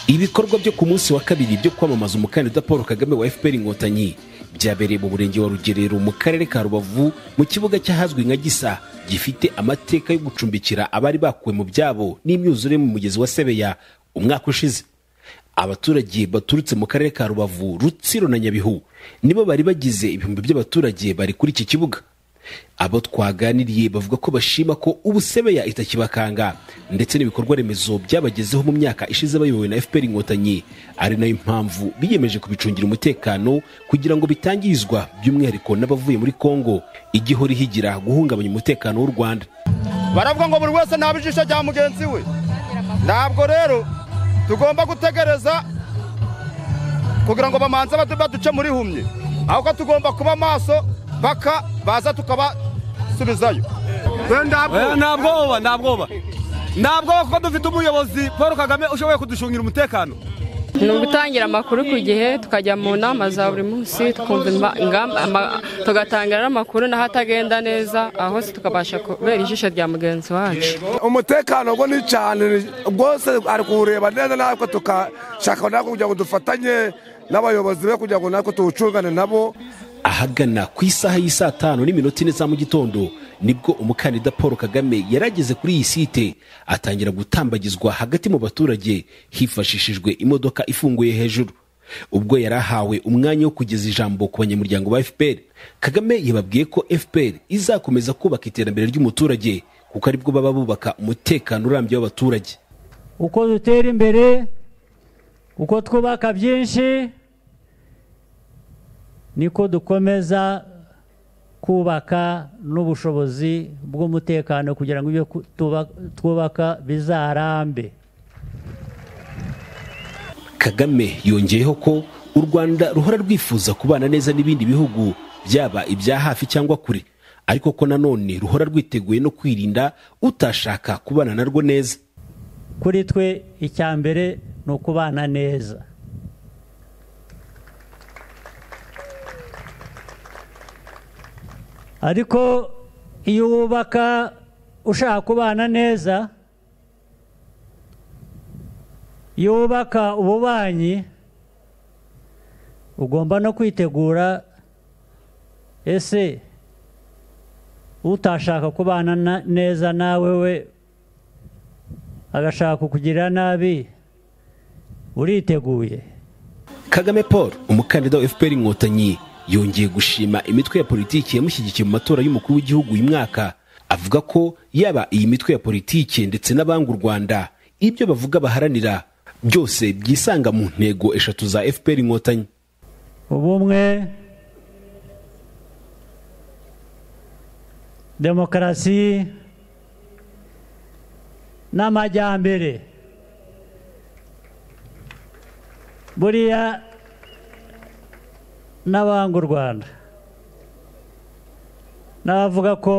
ibikorwa byo ku munsi wa kabiri byo kwamamaza umukandida paul kagame wa fpr inkotanyi byabereye mu murenge wa rugerero mu karere ka rubavu mu kibuga cy'ahazwi nka gisa gifite amateka yo gucumbikira abari bakuwe mu byabo n'imyuzure mu mugezi wa sebeya umwaka ushize abaturage baturutse mu karere ka rubavu rutsiro na nyabihu nibo bari bagize ibihumbi by'abaturage bari kuri iki kibuga abo twaganiriye bavuga ko bashima ko ubusebeya itakibakanga ndetse n'ibikorwa remezo byabagezeho mu myaka ishize bayobowe na fpr inkotanyi ari nayo mpamvu biyemeje kubicungira umutekano kugira ngo bitangirizwa by'umwihariko n'abavuye muri kongo igihora ihigira guhungabanya umutekano w'u rwanda baravuga ngo buri wese naba ijisho rya mugenzi we ntabwo rero tugomba gutegereza kugira ngo bamanze baduce muri humye ahubwo tugomba kuba maso paka baza tukabasubizayo nta bwoba nta bwoba nta bwoba kuko dufite umuyobozi paul kagame ushoboye kudushungira umutekano ni ugutangira amakuru ku gihe tukajya mu nama za buri munsi twumva ingamba tugatangira n'amakuru n'aho atagenda neza aho hose tukabasha kubera ijisho rya mugenzi wacu umutekano ubwo ni cyane rwose ari kuwureba neza natwe tukashaka natwe kugira ngo dufatanye n'abayobozi be kugira ngo natwe tuwucungane nabo ahagana ku isaha y'i saa tanu n'iminota ine za mu gitondo nibwo umukandida paul kagame yari ageze kuri iyi site atangira gutambagizwa hagati mu baturage hifashishijwe imodoka ifunguye hejuru ubwo yari ahawe umwanya wo kugeza ijambo ku banyamuryango ba fpr kagame yababwiye ko fpr izakomeza kubaka iterambere ry'umuturage kuko aribwo baba bubaka umutekano urambye w'abaturage uko dutera imbere uko twubaka byinshi niko dukomeza kubaka n'ubushobozi bw'umutekano kugira ngo ibyo twubaka bizarambe kagame yongeyeho ko u rwanda ruhora rwifuza kubana neza n'ibindi bihugu byaba ibya hafi cyangwa kure ariko ko nanone ruhora rwiteguye no kwirinda utashaka kubana narwo neza kuri twe icya mbere ni ukubana neza ariko iyo wubaka ushaka kubana neza iyo wubaka ububanyi ugomba no kwitegura ese utashaka kubana neza nawe we agashaka kukugirira nabi uriteguye kagame paul umukandida wa fpr inkotanyi yongeye gushima imitwe ya politiki yamushyigikiye mu matora y'umukuru w'igihugu uyu mwaka avuga ko yaba iyi mitwe ya politiki ndetse n'abanga u rwanda ibyo bavuga baharanira byose byisanga mu ntego eshatu za fpr inkotanyi ubumwe demokarasi n'amajyambere buriya n'abanga u rwanda n'abavuga ko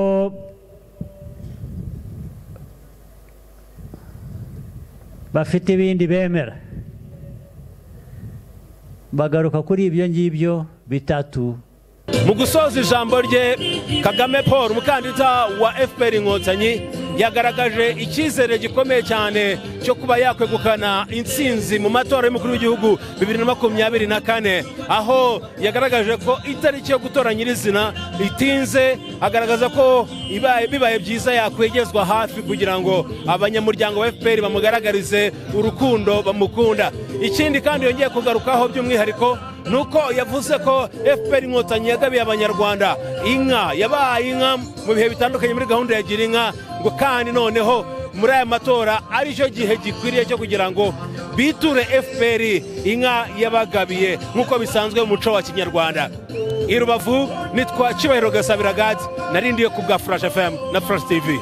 bafite ibindi bemera bagaruka kuri ibyo ngibyo bitatu mu gusoza ijambo rye kagame paul umukandida wa fpr inkotanyi yagaragaje icyizere gikomeye cyane cyo kuba yakwegukana intsinzi mu matora y'umukuru w'igihugu bibiri na makumyabiri na kane aho yagaragaje ko itariki yo gutora nyirizina itinze agaragaza ko bibaye byiza yakwegezwa hafi kugira ngo abanyamuryango ba fpr bamugaragarize urukundo bamukunda ikindi kandi yongeye kugarukaho by'umwihariko ni uko yavuze ko fpr inkotanyi yagabiye abanyarwanda inka yabaye inka mu bihe bitandukanye muri gahunda ya gira inka ngo kandi noneho muri aya matora aricyo gihe gikwiriye cyo kugira ngo biture fpr inka yabagabiye nk'uko bisanzwe mu muco wa kinyarwanda i rubavu nitwa cyubahiro gasabira gadi narindiye ku bwa furashi fm na furashi tv